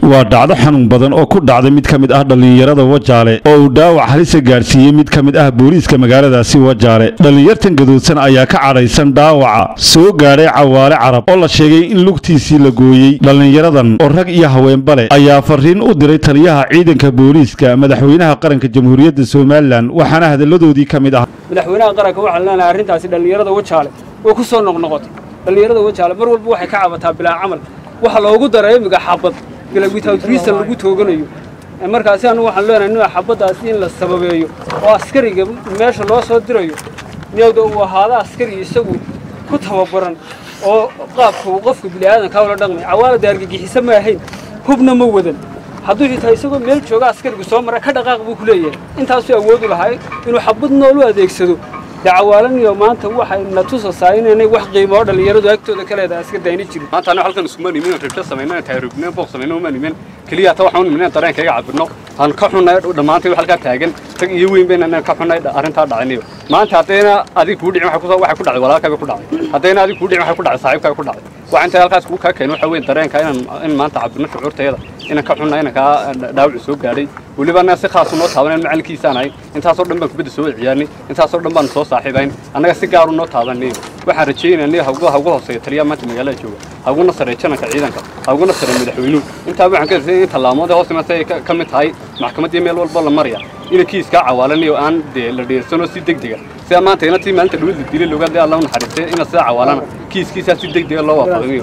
waa dhacdo xanuun badan oo ku dhacday mid ka mid ah dhallinyarada wajaale oo uu dhaawac halisa gaadhsiiyey mid ka mid ah booliiska magaaladaasi wajaale dhallinyartan gadoodsan ayaa ka cadhaysan dhaawaca soo gaadhay cawaale carab oo la sheegay in lugtiisii la gooyey dhallinyaradan oo rag iyo haweenba leh ayaa fariin u diray taliyaha ciidanka booliiska madaxweynaha qaranka jamhuuriyadda somalilan waxaana hadalladoodii ka mid ah madaxweynaha qaranka waxaan leenahay arrintaasi dhallinyarada wajaale way ku soo noqnoqotay dhallinyarada wajaale mar walba waxay ka cabataa bilaa camal waxa loogu daray imiga xabad without reason lagu tooganayo markaasi anu waxaan leenahay nin xabaddaasi in la sababeeyo oo askariga meesha loo soo dirayo niyowda uu ahaado askari isagu ku tababaran oo qaabka uu qofka bini'aadanka ula dhaqmay cawaalada argagixiso ma ahayn hubna ma wadan hadduu xitaa isagoo meel jooga askarigu soo mara ka dhaqaaq buu ku leeyahay intaasuu awood u lahay inuu xabad nool u adeegsado dee cawaalaniyo maanta waxay na tusasaa inaynay wax qiimo oo dhallinyaradu agtooda ka leedahay iska dayni jirin maanta anaga halkan iskuma nimin ribto samaynan taarubneen booq samaynan uma nimin keliya ta waxaan u nimin dareenkayga cabirno aan ka xunnay dhammaantay halkaa taagan tag iyo weyn bayna inaan ka xunnay arrintaa dhacinayo maanta haddayna adig kuu dhicin waxay ku dhacay walaalkaaga ku dhacay haddayna adig kuu dhicin waxay ku dhacay saaxiibkaaga ku dhacay waxa intay halkaas kugu kaa keenay waxa weyn dareenka inaan in maanta cabirno shucuurtayada inaan ka xunnay inaan kaa dhaawacu soo gaadhay weliba annaga si khaasu noo taabanay macallinkiisaan ahay intaasoo dhan baan kubadda soo ciyaarnay intaasoo dhan baan soo saaxiibayn annaga si gaaru noo taabanay waxaan rajeynaya hawgu hawgu hooseeya taliyaha maanta magaalada jooga hawguna sarey jananka ciidanka hawguna sarey madaxweynuhu intaa waxaan ka rasay in tallaamada hoos imaatay ay ka mid tahay maxkamaddii meel walba la maraya ina kiiskaa cawaalanayo aan dee la dheersanoo si degdega sida maanta ina tii maalinta dhawad la dilay looga dee allah u naxariistay ina sida cawaalana kiiskiisaa si degdega loo waafaqinayo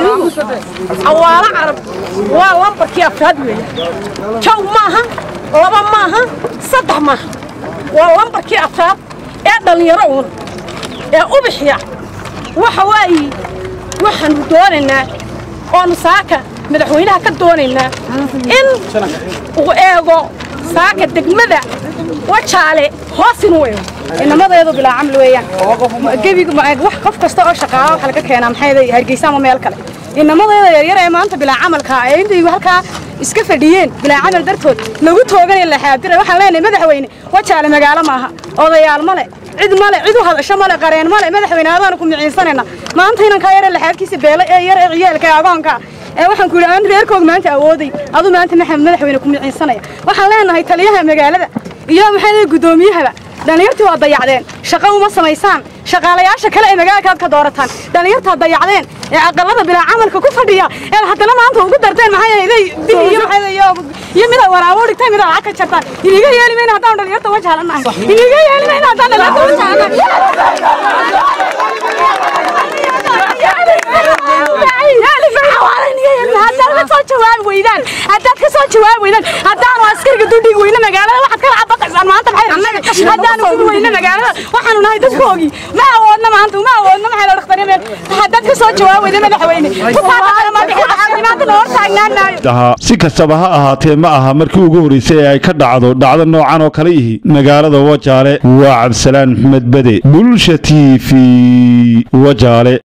cawaalo carab waa lambarkii afraad weeye jow maaha laba maaha saddex maaha waa lambarkii afraad ee dhallinyaro uun ee ubixiya waxa waaye waxaanu doonaynaa oonu saaka madaxweynaha ka doonaynaa in uu eego saaka degmada wajaale hoos inuu eego inamadeedu bilaa camal weeyaan gebiga wax qof kasta oo shaqaala waxa laga keenaa maxay hargeysa ama meel kale inamadeeda yaryar ee maanta bilaa camalka ee intay halkaa iska fadhiyeen bilaa camal dartood lagu tooganay la xaadira waxaan leenahay madaxweyne wajaale magaalo maaha odayaal male cid male cid u hadasho male qareen male madaxweyne adaanu ku miciinsanayna maanta inankaa yare laxaadkiisa beelo ee yar ee ciyaalka ee agoonka ee waxaan ku yidhi aan reerkooga maanta awooday aduu maanta maxamed madaxweyne ku miciinsanaya waxaan leenahay taliyaha magaalada iyo maxay guddoomiyahaba dhallinyartii waa dayacdeen shaqo uma samaysaan shaqaalayaasha kale ee magaalakaad ka doorataan dhallinyartaad dayacdeen ee aqalada bilaa camalka ku fadhiya ee haddana maanta ugu darteen maxaa yeelay dil iyo maxay iyo midaad waraabo dhigtay midaad lacag ka jartaan iniga yeeli mayna haddaan dhallinyarta wajaalanahay iniga yeeli mayna haddaan dhallinyarta wajaalanahay ka soo jawaabi weydaan haddaad ka soo jawaabi weydaan haddaanu askariga dudhigi weyne magaalada waxaad kala cabaqaysaan maanta maxay haddaanu gubi weyne magaalada waxaanu nahay dadkoogii ma awoodna maanta ma awoodna maxay la dhakhtariyeen haddaad ka soo jawaabi weyda madaxweyne maanta noo taagnaanayo si kastaba ha ahaatee ma aha markii ugu horreysay ee ay ka dhacdo dhacdo noocan oo kale ihi magaalada wajaale waa cabdisalaan maxmed bede bulsha t v wajaale